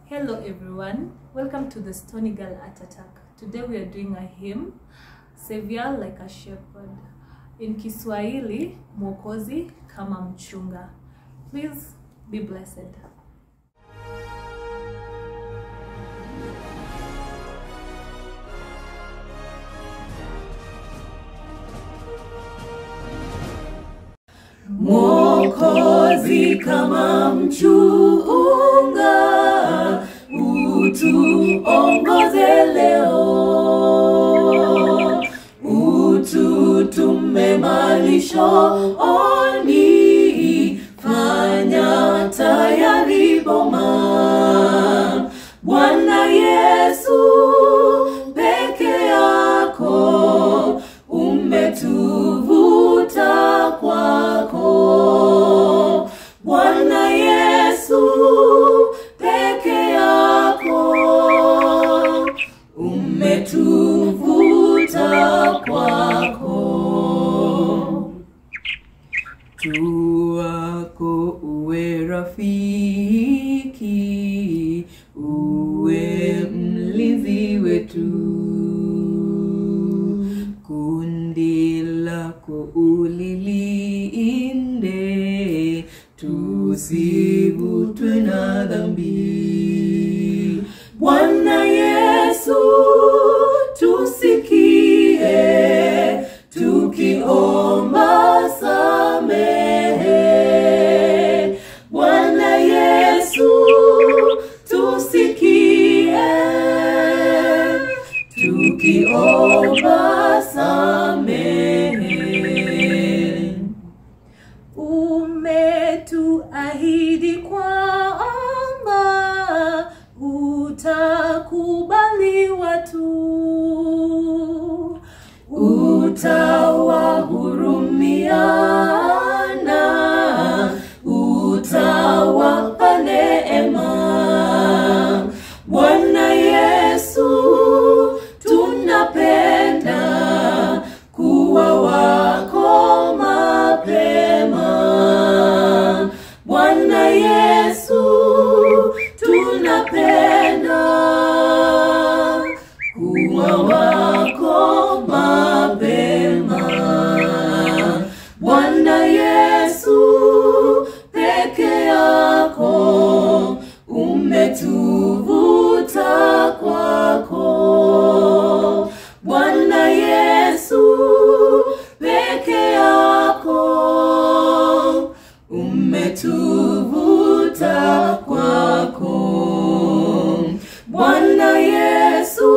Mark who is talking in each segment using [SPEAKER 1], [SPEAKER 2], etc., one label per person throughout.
[SPEAKER 1] Hello everyone, welcome to the Stony Girl Art Attack. Today we are doing a hymn, Savior like a shepherd. In Kiswahili, Mwokozi kama mchunga. Please be blessed.
[SPEAKER 2] Mwokozi kama mchunga, utuongoze leo, ututume malishoni, fanya tayari boma. Bwana Yesu peke yako umetuvuta kwako. Bwana Yesu peke yako umetuvuta kwako. Tu wako uwe rafiki, uwe mlinzi wetu. Kundi lako ulilinde, tusivutwe na dhambi. Bwana Yesu tusikie, tukiomba samehe. Bwana Yesu tusikie, tukiomba samehe. Umetuahidi kwamba utakubali watu, utawahurumiana, utawapa neema. Bwana Yesu, tunapenda kuwa wako mapema. Bwana Yesu, tunapenda kuwa wako mapema. Bwana Yesu, peke yako umetuvuta kwako. Bwana Yesu, peke yako umetuvuta kwako. Bwana Yesu,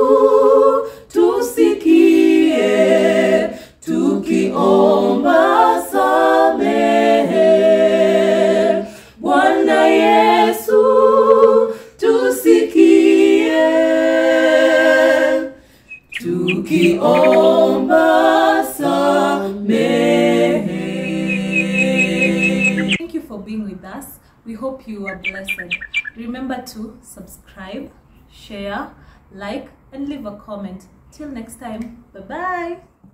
[SPEAKER 2] tusikie tukiomba samehe. Bwana Yesu, tusikie tukiomba samehe.
[SPEAKER 1] Thank you for being with us. We hope you are blessed. Remember to subscribe, share, like, and leave a comment. Till next time, bye bye.